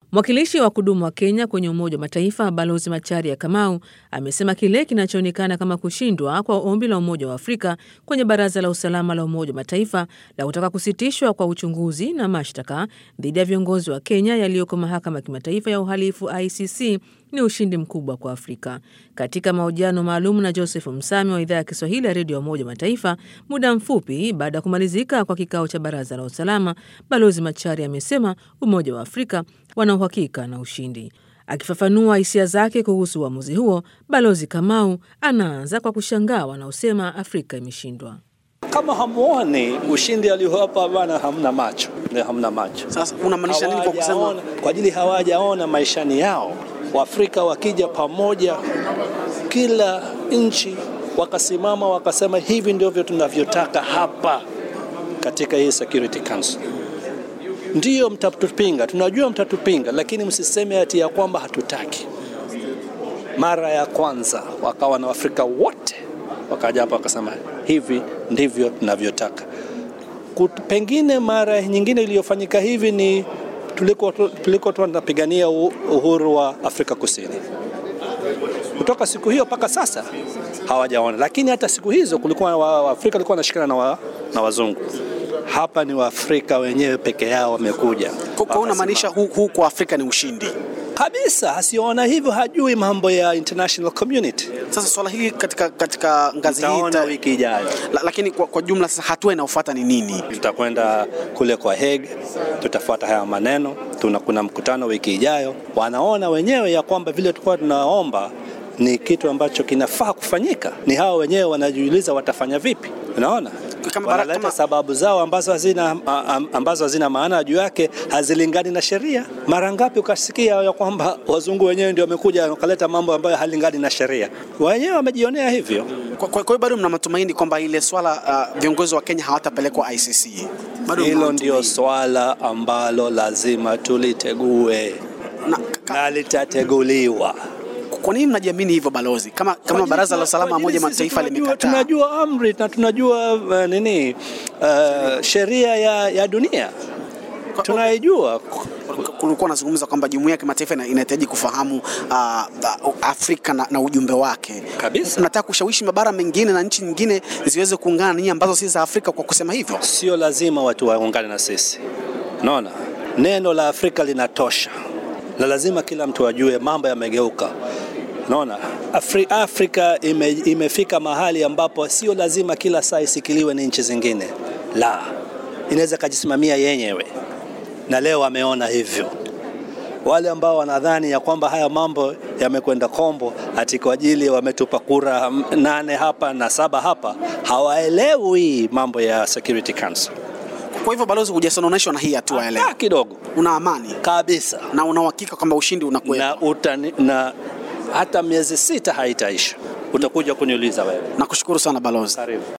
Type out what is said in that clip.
Mwakilishi wa kudumu wa Kenya kwenye Umoja wa Mataifa Balozi Macharia Kamau amesema kile kinachoonekana kama kushindwa kwa ombi la Umoja wa Afrika kwenye Baraza la Usalama la Umoja wa Mataifa la kutaka kusitishwa kwa uchunguzi na mashtaka dhidi ya viongozi wa Kenya yaliyoko Mahakama ya Kimataifa ya Uhalifu ICC ni ushindi mkubwa kwa Afrika. Katika mahojiano maalum na Joseph Msami wa idhaa ya Kiswahili ya redio ya Umoja wa Mataifa muda mfupi baada ya kumalizika kwa kikao cha Baraza la Usalama, Balozi Macharia amesema Umoja wa Afrika wana uhakika na ushindi. Akifafanua hisia zake kuhusu uamuzi huo, Balozi Kamau anaanza kwa kushangaa wanaosema Afrika imeshindwa. Kama hamuoni ushindi aliohapa bana, hamna macho, ndio hamna macho. Sasa unamaanisha nini kwa kusema Hawajaona- kwa ajili hawajaona maishani yao. Waafrika wakija pamoja, kila nchi wakasimama wakasema, hivi ndivyo tunavyotaka hapa katika hii Security Council. Ndiyo mtatupinga, tunajua mtatupinga, lakini msiseme ati ya kwamba hatutaki. Mara ya kwanza wakawa na Waafrika wote wakaja hapa wakasema hivi ndivyo tunavyotaka. Kut- Pengine mara nyingine iliyofanyika hivi ni tuliko tuliko tunapigania u- uhuru wa Afrika Kusini. Kutoka siku hiyo mpaka sasa hawajaona, lakini hata siku hizo kulikuwa wa- Waafrika walikuwa wanashikana na, wa, na wazungu. Hapa ni Waafrika wenyewe peke yao wamekuja kwa kwa unamaanisha huu, huu kwa Afrika ni ushindi? kabisa. Asiona hivyo hajui mambo ya international community. Sasa swala hili katika, katika ngazi hii Taona ta- wiki ijayo. la, lakini kwa, kwa jumla sasa hatua inayofuata ni nini? Tutakwenda kule kwa Hague, tutafuata haya maneno. Tuna kuna mkutano wiki ijayo, wanaona wenyewe ya kwamba vile tulikuwa tunaomba ni kitu ambacho kinafaa kufanyika. Ni hao wenyewe wanajiuliza watafanya vipi. Unaona, Kama bara- wanaleta kama- sababu zao ambazo hazina, a- am- ambazo hazina maana juu yake, hazilingani na sheria. Mara ngapi ukasikia ya kwamba wazungu wenyewe ndio wamekuja wakaleta mambo ambayo halingani na sheria? Wenyewe wamejionea hivyo. Kwa kwa- kwa hiyo bado mna matumaini kwamba ile swala uh, viongozi wa Kenya hawatapelekwa ICC? Bado mna Hilo ndio matumaini? swala ambalo lazima tulitegue na, ka, na litateguliwa. kwa nini mnajiamini hivyo balozi? Kama, kama baraza la usalama wa Umoja wa Mataifa tunajua, limekataa tunajua amri na tunajua uh, nini uh, sheria ya, ya dunia tunaijua. kulikuwa nazungumza kwamba jumuiya ya kimataifa ina- inahitaji kufahamu uh, uh, Afrika na, na ujumbe wake Kabisa. Nataka kushawishi mabara mengine na nchi nyingine ziweze kuungana na nyinyi ambazo si za Afrika kwa kusema hivyo. Sio lazima watu waungane na sisi, unaona, neno la Afrika linatosha, na lazima kila mtu ajue mambo yamegeuka. Unaona, Afri, Afrika ime, imefika mahali ambapo sio lazima kila saa isikiliwe ni nchi zingine, la, inaweza kajisimamia yenyewe, na leo wameona hivyo. Wale ambao wanadhani ya kwamba haya mambo yamekwenda kombo ati kwa ajili wametupa kura mm, nane hapa na saba hapa, hawaelewi mambo ya Security Council Kwa hivyo balozi, hujasononeshwa na hii hatua ya leo, Ah, kidogo una amani kabisa na una uhakika kwamba ushindi unakuwepo. na, utani, na hata miezi sita haitaisha, utakuja kuniuliza wewe. Nakushukuru sana balozi. Karibu.